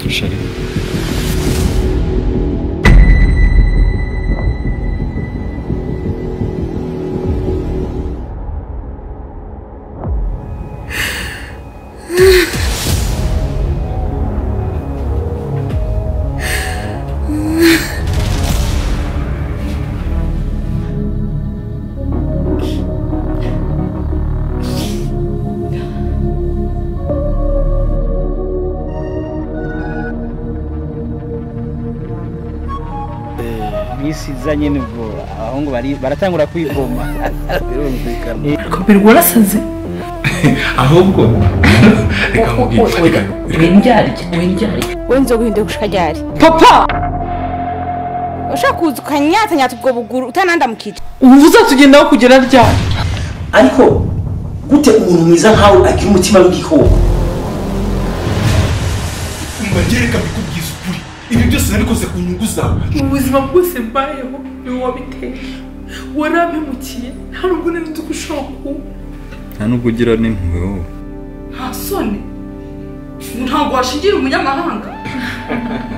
dushari bisiza nyine ubwo abahungu bari- baratangura kwivuma birumvikana komerwa warasaze ahubwo reka nkubwire reka wendyarye wendyarye wenze guhinduka ushikajyari papa ushaka kuza ukanyatanyata ubwo buguru utanandamukica ubu uzatugendaho kugera ryari ariko gute umuntu mwiza nkawe agira umutima w'igikoko umwagere reka mbikubwiza ukuri ibi byose nabikoze ku nyungu zawe ubuzima bwose mbayeho ni wowe wabiteye warampemukiye nta nubwo nari nzi ko ushobora kuba nta nubwo ugira n'impuhwe wowe nta soni ntabwo washingira umunyamahanga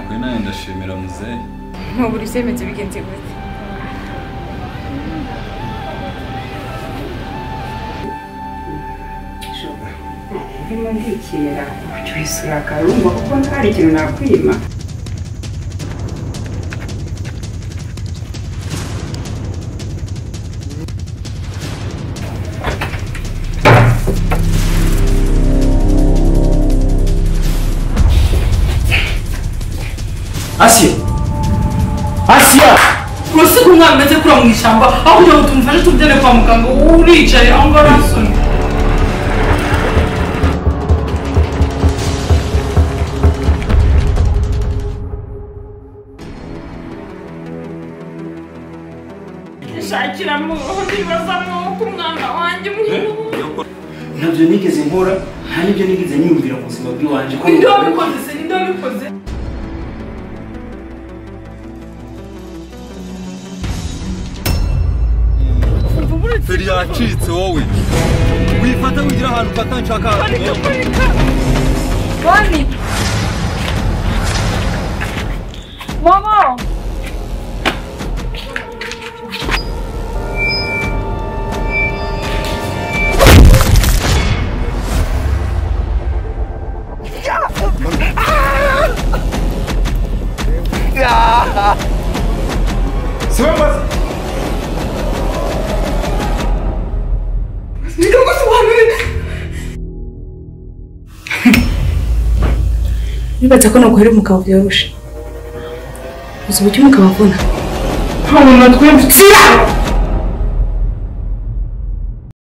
ubwo nawe ndashimira muzehe ntubura ibyemezo bigenze gute ndimo ndikinira kujya uyisura akarumba kuko ntari ikintu nakwima asiya asiya urasiga umwana umeze kura mu ishyamba aho kugira ngo tumufashe tumujyane kwa muganga wowe uricaye aho ngaho arasona shakira aho nibazamo ko umwana wanjye muhungu ntabyo nigeze nkora nta nibyo nigeze nyumvira mu buzima bw'iwanjye ko ninde wabikoze se ninde wabikoze feri yacitse wowe wifata wigira ahantu ufata nshaka boni momo nibatse ko naguhera umugabo byoroshe uzi uburyo umugabo avuna nta muntu twembi